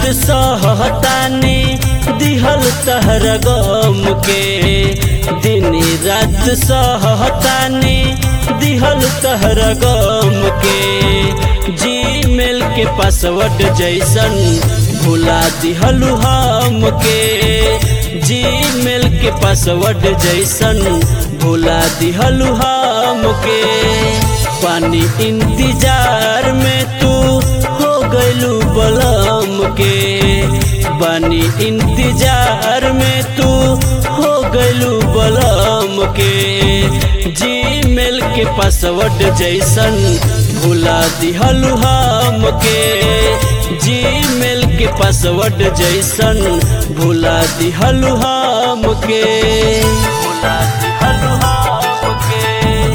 सहतानी दिहल तहर गम के दिन रात सहतानी दिहल तहर गम के जीमेल के पासवर्ड जैसन भुला दिहलु हम के जीमेल के पासवर्ड जैसन भुला दिहलु हम के पानी इंतजार में तू हो गइलू बलम के बानी इंतजार में तू हो गइलू बलम के जीमेल के पासवर्ड जैसन भुला दिहलु हम के जीमेल के पासवर्ड जैसन भुला दिहलु हम के भुला दिहलु हम के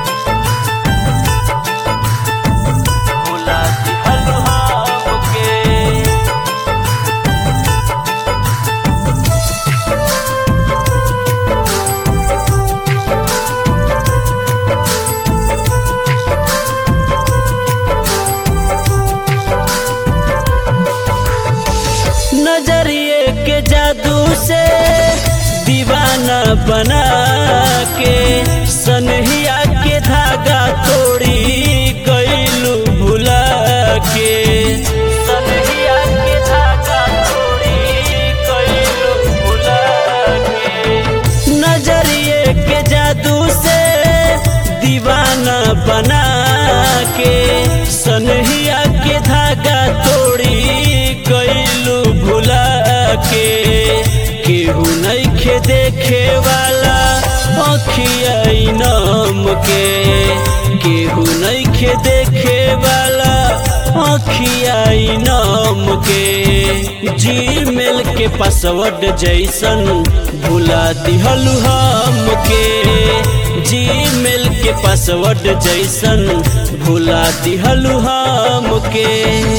भुला दिहलु हम के नजरिए के जादू से दीवाना बना के सनहिया के धागा तोड़ी गईलू भुला के सनहिया के धागा तोड़ी गईलू भुला के नजरिए के जादू से दीवाना बना के सनहिया के धागा तोड़ी गईलू भुला के केहू नइखे देखे वाला अखिया नम के केहू नइखे देखे वाला अखिया नम के जीमेल के पासवर्ड जैसन भुला दिहलु हम के जीमेल के पासवर्ड जैसन भुला दिहलु हम के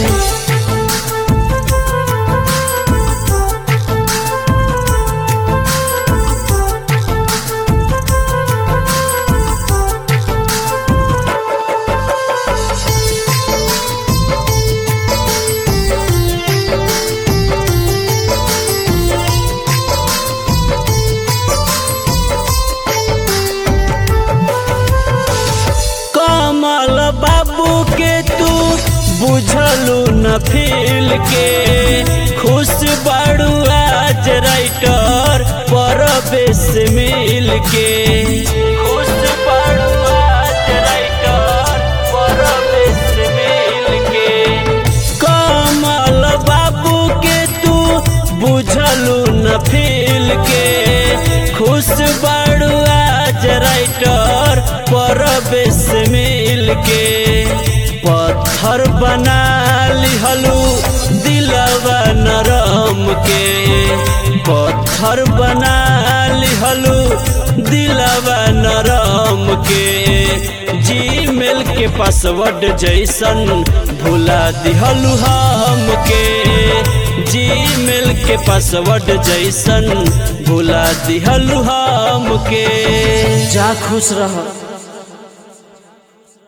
कमल बाबू के तू बुझलू न फील के खुश बाड़ू आज राइटर पर बेस मिल के खुश बाड़ू आज राइटर पर बेस मिल के कमल बाबू के तू बुझलू न फील के खुश बाड़ू आज राइटर पर बेस मिल के पत्थर बना लिहलू दिलवा नरम के पत्थर बना लिहलू दिलवा नरम के जीमेल के पासवर्ड जैसन भुला दिहलू हम के जीमेल के पासवर्ड जैसन भुला दिहलू हम के जा खुश रह